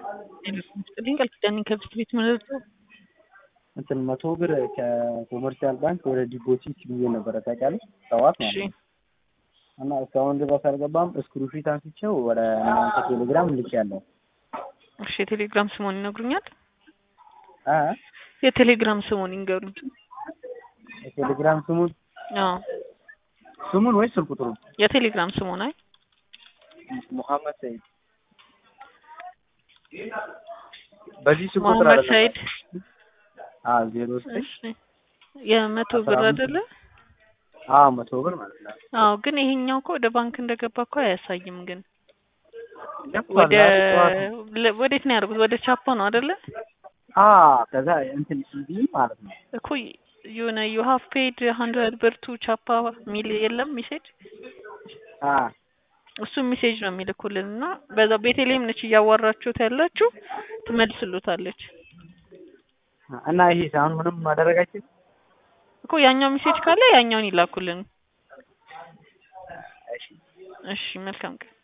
ስጥልኝ ቃል ኪዳኔ ከብስት ቤት ምንርቶ እንትን መቶ ብር ከኮመርሻል ባንክ ወደ ዲፖዚት ብዬ ነበረ ታውቂያለሽ? ጠዋት ማለት ነው። እና እስካሁን ድረስ አልገባም። እስክሩሺት አንስቼው ወደ እናንተ ቴሌግራም ልኬያለሁ። እሺ የቴሌግራም ስሙን ይነግሩኛል? አ የቴሌግራም ስሙን ይንገሩኝ። የቴሌግራም ስሙን አዎ ስሙን ወይስ ስልክ ቁጥሩን? የቴሌግራም ስሙን አይ ሙሐመድ ሰይድ በዚህ ስልክ ቁጥር መሐመድ አይደለም። ሰይድ አ ዜሮ ዘጠኝ እሺ የመቶ ብር አስራ አምስት አይደለ? አ መቶ ብር ማለት ነው። አዎ ግን ይሄኛው እኮ ወደ ባንክ እንደገባ እኮ አያሳይም። ግን ገብቷል። ወደ ዛሬ ጠዋት ለ- ወዴት ነው ያደርጉት? ወደ ቻፖ ነው አይደለ? አ ከዛ እንትን ሲቪ ማለት ነው። እኮ የሆነ ዩ ሃቭ ፔድ ሀንድረድ ብር ቱ ቻፓ ሚል የለም ሜሴጅ አ እሱ ሜሴጅ ነው የሚልኩልን እና በዛ ቤተልሔም ነች እያዋራችሁት ያላችሁ ትመልስሉታለች እና ይሄ አሁን ምንም ማደረጋችን እኮ ያኛው ሜሴጅ ካለ ያኛውን ይላኩልን። እሺ እሺ መልካም ቀን።